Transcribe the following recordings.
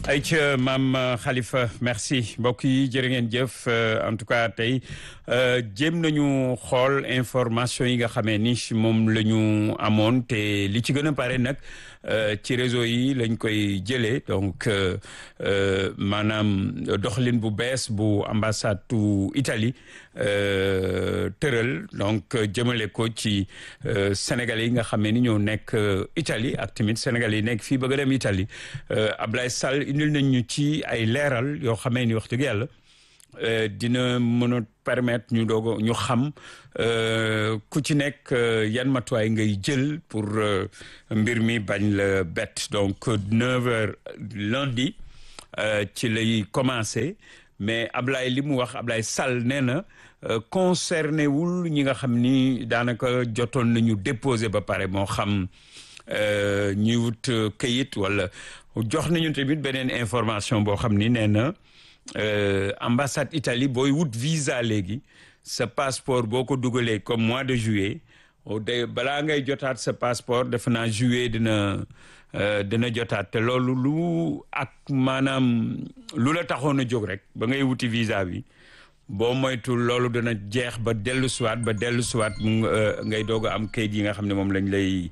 ayca maam Khalifa merci mbokk yi jërë ngeen jëf en tout cas tey jéem nañu xool information yi nga xamee ni moom la ñu amoon te li ci gën a pare nag ci réseau yi lañ koy jëlee donc maanaam doxalin bu bees bu ambassade tu Italie tëral donc jëmale ko ci Sénégalais yi nga xamee ni ñoo nekk Italie ak tamit Sénégalais yi nekk fii bëgg a dem Italie Ablaye Sall indil nañ ñu ci ay leeral yoo xamee ni wax dëgg yàlla dina mën a permettre ñu doog ñu xam ku ci nekk yan matuwaay ngay jël pour mbir mi bañ la bett donc neuf heures lundi ci lay commencé mais Ablaye li mu wax Ablaye Sall nee na concerné wul ñi nga xam ni daanaka jotoon nañu déposé ba pare moo xam ñuy wut këyit wala jox nañu tamit beneen information boo xam ni nee na ambassade Italie booy wut visa léegi sa passeport boo ko dugalee comme mois de juillet de balaa ngay jotaat sa passeport defe naa juillet dina dina jotaat te loolu lu ak maanaam lu la taxoon a jóg rek ba ngay wuti visa bi boo moytul loolu dana jeex ba dellu siwaat ba dellu siwaat mu ngay doog a am kayit yi nga xam ne moom lañ lay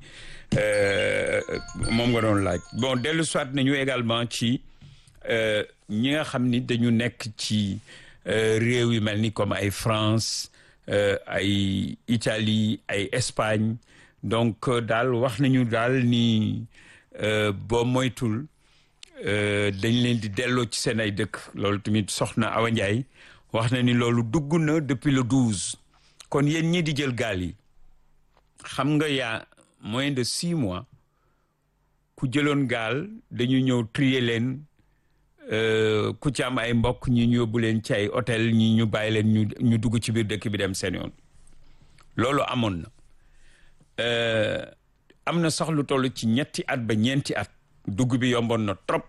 moom nga doon laaj bon dellu siwaat nañu également ci ñi nga xam ni dañu nekk ci réew yu mel ni comme ay France ay Italie ay Espagne donc daal wax nañu daal ni boo moytul dañ leen di delloo ci seen ay dëkk loolu tamit soxna Awa Ndiaye wax na ni loolu dugg na depuis le douze kon yéen ñi di jël gaal yi xam nga yaa moins de six mois ku jëloon gaal dañu ñëw trier leen ku ci am ay mbokk ñi ñu yóbbu leen ci ay hôtel ñi ñu bàyyi leen ñu ñu dugg ci biir dëkk bi dem seen yoon loolu amoon na am na sax lu toll ci ñetti at ba ñeenti at dugg bi yomboon na trop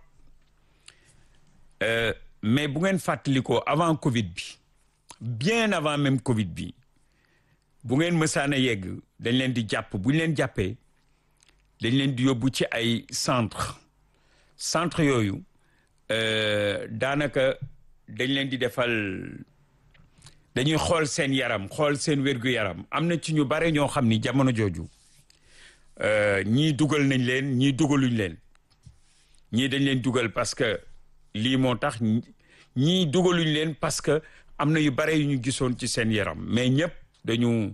mais bu ngeen fàttalikoo avant Covid bi bien avant même Covid bi bu ngeen mësaan a yegg dañ leen di jàpp bu ñu leen jàppee dañ leen di yóbbu ci ay centre centre yooyu daanaka dañ leen di defal dañuy xool seen yaram xool seen wér-gu-yaram am na ci ñu bare ñoo xam ni jamono jooju ñii dugal nañ leen ñii dugaluñ leen ñii dañ leen dugal parce que lii moo tax ñii dugaluñ leen parce que am na yu bare yu ñu gisoon ci seen yaram mais ñëpp dañu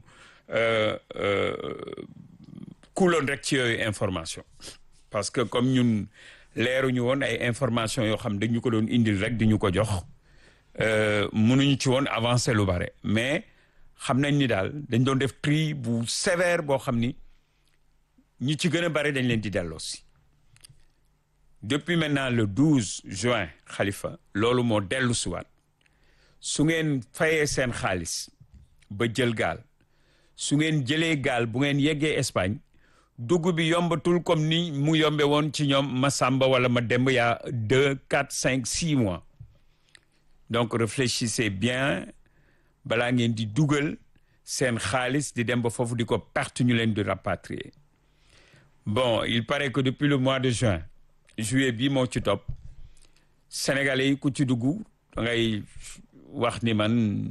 kuuloon rek ci yooyu information parce que comme ñun leeruñu woon ay information yoo xam dañu ko doon indil rek di ñu ko jox mënuñu ci woon avancer lu bare mais xam nañ ni daal dañ doon def tri bu sévère boo xam ni ñi ci gën a bare dañ leen di delloo si depuis maintenant le 12 juin Khalifa loolu moo dellu siwaat su ngeen fayee seen xaalis ba jël gaal su ngeen jëlee gaal bu ngeen yeggee Espagne dugg bi yombatul comme ni mu yombe woon ci ñoom ma sàmba wala ma demb yaa deux quatre cinq six mois donc réfléchissez bien balaa ngeen di dugal seen xaalis di dem ba foofu di ko perte ñu leen di rapatrier bon il paraît que depuis le mois de juin juillet bii moo ci topp sénégalais yi ku ci dugg da ngay wax ni man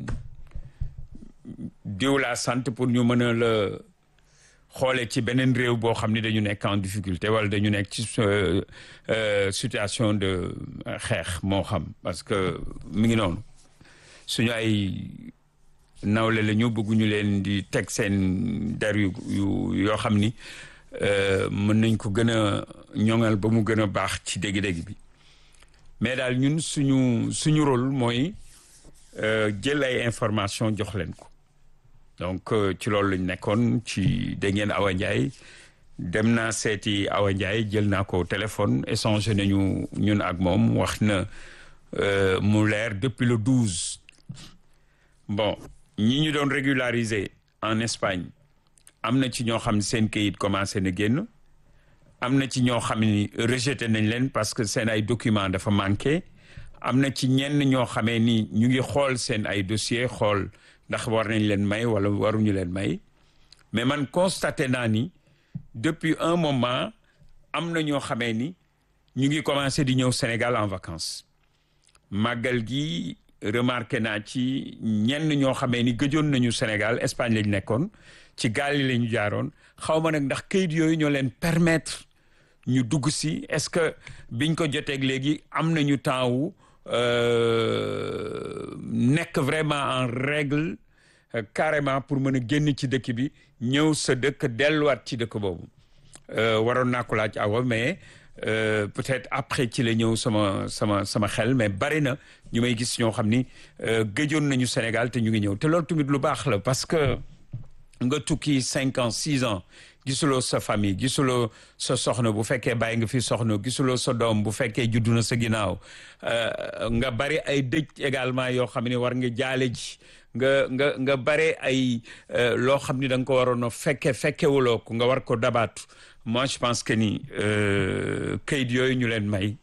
diw laa sant pour ñu mën a la xoolee ci beneen réew boo xam ni dañu nekk en difficulté wala dañu nekk ci situation de xeex moo xam parce que mi ngi noonu suñu ay nawle la ñu bëgguñu leen di teg seen der yu yoo xam ni mën nañ ko gën a ñoŋal ba mu gën a baax ci dégg-dégg bi mais daal ñun suñu suñu rôle mooy jël ay information jox leen ko donc ci loolu lañ nekkoon ci dégg ngeen Awa Ndiaye dem naa seeti Awa Ndiaye jël naa ko téléphone échangé nañu ñun ak moom wax na mu leer depuis le douze bon ñi ñu doon régulariser en Espagne am na ci ñoo xam ne seen kayit commencé na génn am na ci ñoo xam ni rejeté nañ leen parce que seen ay documents dafa manqué am na ci ñenn ñoo xamee ni ñu ngi xool seen ay dossier xool ndax war nañ leen may wala waruñu leen may mais man constaté naa ni depuis un moment am na ñoo xamee ni ñu ngi commencé di ñëw Sénégal en vacances màggal gi remarqué naa ci ñenn ñoo xamee ni gëjoon nañu Sénégal Espagne lañ nekkoon ci gaal yi la ñu jaaroon xaw ma nag ndax kayit yooyu ñoo leen permettre ñu dugg si est-ce que biñ ko joteeg léegi am nañu temps wu nekk vraiment en règle carrément pour mën a génn ci dëkk bi ñëw sa dëkk delluwaat ci dëkk boobu waroon naa ko laaj awa mais peut-être après ci la ñëw sama sama sama xel mais bari na ñu may gis ñoo xam ni gëjoon nañu Sénégal te ñu ngi ñëw te loolu tamit lu baax la parce que nga tukki cinq ans six ans gisuloo sa famille gisuloo sa soxna bu fekkee bàyyi nga fi soxna gisuloo sa doom bu fekkee juddu na sa ginnaaw nga bari ay dëj également yoo xam ne war nga jaale ji nga nga nga bare ay loo xam ni da nga ko waroon a fekke fekkewuloo ko nga war ko dabaatu moi je pense que ni kayit yooyu ñu leen may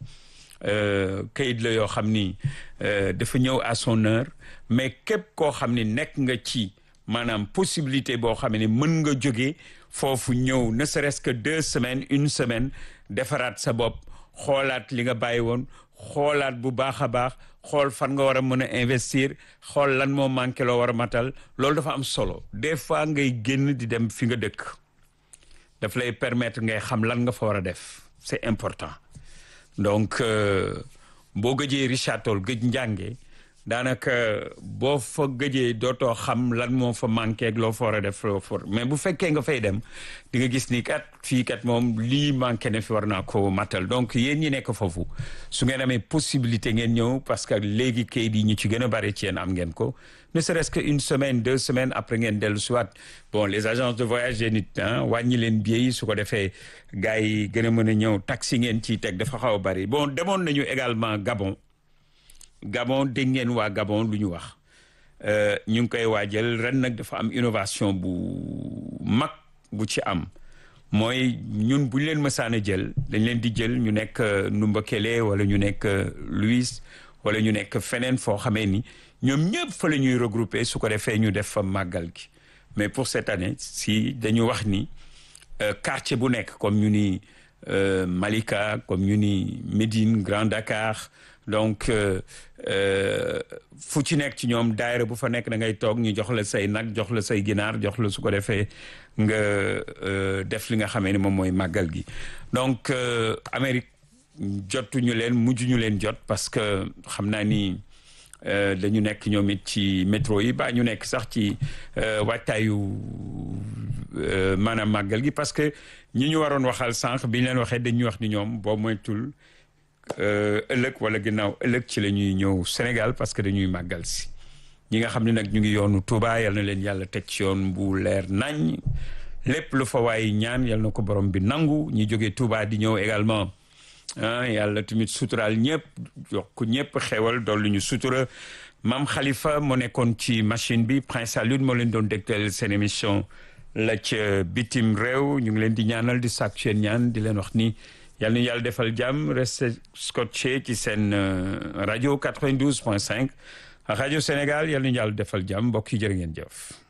kayit la yoo xam ni dafa ñëw à son heure mais képp koo xam ni nekk nga ci maanaam possibilité boo xam ne mën nga jóge foofu ñëw ne serait-ce que deux semaines une semaine defaraat sa bopp xoolaat li nga bàyyi woon xoolaat bu baax a baax xool fan nga war a mën a investir xool lan moo manqué loo war a matal loolu dafa am solo des fois ngay génn di dem fi nga dëkk daf lay permettre ngay xam lan nga fa war a def c'est important donc boo gëjee Richard Toll gëj njànge daanaka boo fa gëjee dootoo xam lan moo fa manqué ak loo fa war a def loo for mais bu fekkee nga fay dem di nga gis ni kat fii kat moom lii manqué na fi war naa ko matal donc yéen ñi nekk foofu su ngeen amee possibilité ngeen ñëw parce que léegi kayit yi ñu ci gën a bari ci yéen am ngeen ko ne serait-ce que une semaine deux semaines après ngeen dellu soit bon les agences de voyage yéen it wàññi leen billets yi su ko defee gars yi gën a mën a ñëw taxi ngeen ciy teg dafa xaw a bari bon demoon nañu également Gabon Gabon dégg ngeen waa Gabon lu ñu wax ñu ngi koy waajal ren nag dafa am innovation bu mag bu ci am mooy ñun bu ñu leen mësaan a jël dañ leen di jël ñu nekk Numbakele wala ñu nekk Louis wala ñu nekk feneen foo xamee ni ñoom ñëpp fa la ñuy regrouper su ko defee ñu def fa màggal gi mais pour cette année si dañu wax ni quartier bu nekk comme ñu ni Malika comme ñu ni Médine Grand Dakar donc fu ci nekk ci ñoom daayira bu fa nekk da ngay toog ñu jox la say nag jox la say ginaar jox la su ko defee nga def li nga xamee ni moom mooy màggal gi donc Amérique jotuñu leen mujjuñu leen jot parce que xam naa ni dañu nekk ñoom it ci métro yi ba ñu nekk sax ci waajtaayu maanaam màggal gi parce que ñi ñu waroon waxal sànq bi ñu leen waxee dañuy wax ni ñoom boo moytul ëllëg wala ginnaaw ëllëg ci la ñuy ñëw Sénégal parce que dañuy màggal si ñi nga xam ne nag ñu ngi yoonu Touba yal na leen yàlla teg ci yoon bu leer nañ lépp lu fa waay ñaan yal na ko borom bi nangu ñi jógee Touba di ñëw également ah yàlla tamit suturaal ñëpp yokk ñëpp xewal dolli ñu sutura maam Khalifa moo nekkoon ci machine bi Prince Alioune moo leen doon dégtal seen émission la ca bitim réew ñu ngi leen di ñaanal di sàkku seen ñaan di leen wax ni yàlla na yàlla defal jàmm reste scotché ci seen rajo 92 point 5 rajo Sénégal yàlla na yàlla defal jàmm mbokk yi jërë ngeen jëf.